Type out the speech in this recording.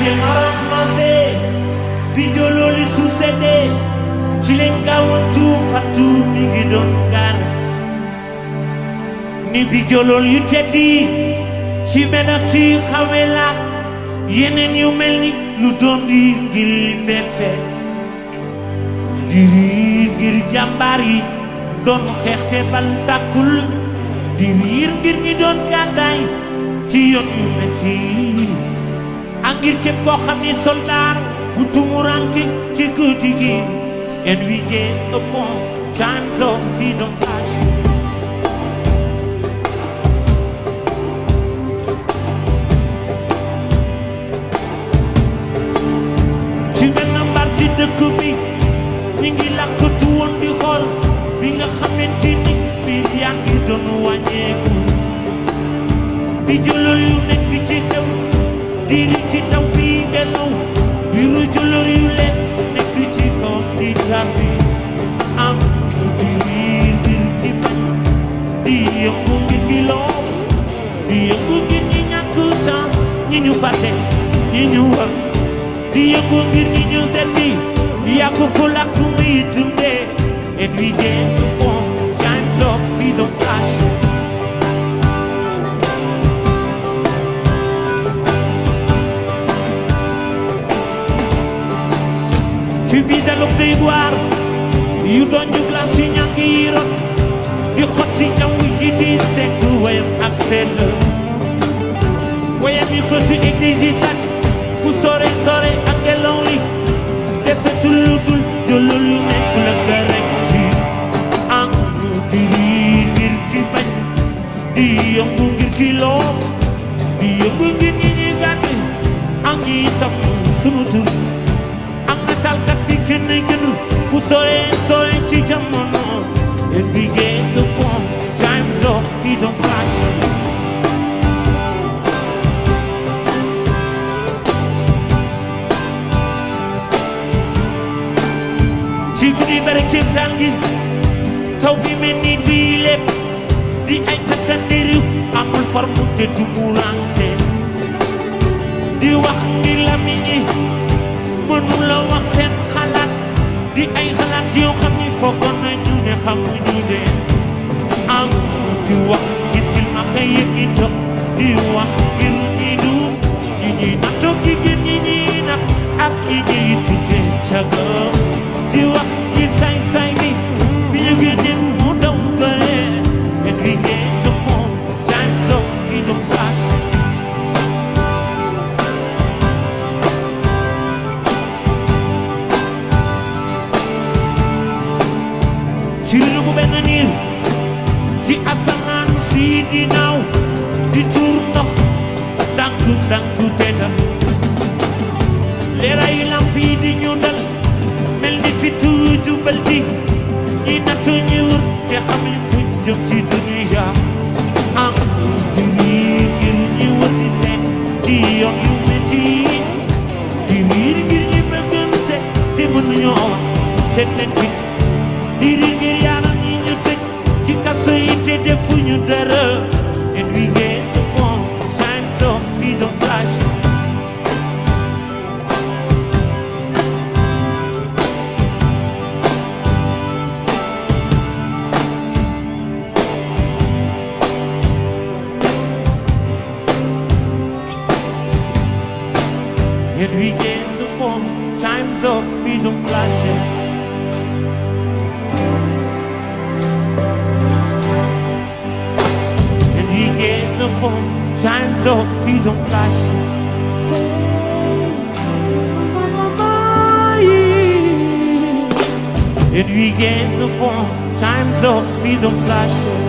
marahmase bi jololi suusede ci leen gaawantu fattu mi ngi doon gaan ni bi jolol yu teddi ci menak ci xawe la yeneen yu mel ni lu doon di ngir bette di riir ngir jàmbaar yi doon xeexte bal tàkkul di riir ngir ñi doon gàddaay ci yoon yu metti ak ngir képp koo xam ni soldaar bu tumuranke ci guddi gi and we get upon times of freedom flash ci benn mbar ci dëkk bi ñi ngi làkkatu woon di xool bi nga xamante ni biir yaa ngi doon wàññeeku di jëlal yu nekk ci kaw diiri ci taw bi delloo biiru jëlal yu leen nekk ci kaw di tàbbi am di riir ngir di bañ di yëngu ngir di loof di yëngu ngir ñi ñàkk chance ñi ñu fàtte ñi ñu war di yëngu ngir ñi ñu delli yàgg ko làkk muy dundee and we get the point times of freedom flash ci biir dalog day waar yu doon ju glace yi ñàkk yi rot di xotti jaww ji di segg wayam ak sell wayam yi ko si église yi sànni fu sore sore ak ngelaw li desetul lu dul jëlul yu nekk la gërëm di am di riir ngir ki bañ di yëngu ngir ki loof di yëngu ngir ñi ñi gàdd ak ñi sam sunu tur am na talkat bi kenn gënul fu sore sore ci jamono and we get the point times of freedom flash ci guddi bari kéemtaan gi taw bi mel ni bii lépp di ay takkandiru amul forme te du mu rànke di wax ni lamiñ yi mënu la wax seen xalaat di ay xalaat yoo xam ni foogoon nañu ne xamuñu de am di wax gi silmaxa yi ngi jox di wax ngir ñi du ñi ñuy nattoo gi gën ñi ñuy nax ak ñi ñuy tuddee cagam di wax ngir saay-saay bi bi ñu génne mu daw bëre and we get the point times of freedom flash ci lu bu benn niir ci asamaan si di naaw di tuur ndox danku danku tedda leeraayu lamp yi di ñu dal mel ni fi tuur jubal di ñi nattu ñi wër te xamuñ fuñ jëm ci dunya am di riir ngir ñi wër di seet ci yoon yu metti di riir ngir ñi bëggante te mënuñoo wax seet leen fit di riir ngir yaram ñi ñu tëj ci kaso yi te defuñu dara and we get the point times of freedom flash and we get the point times of freedom flashing And we get the phone, times of freedom flashing. Say, And we get the phone, times of freedom flashing.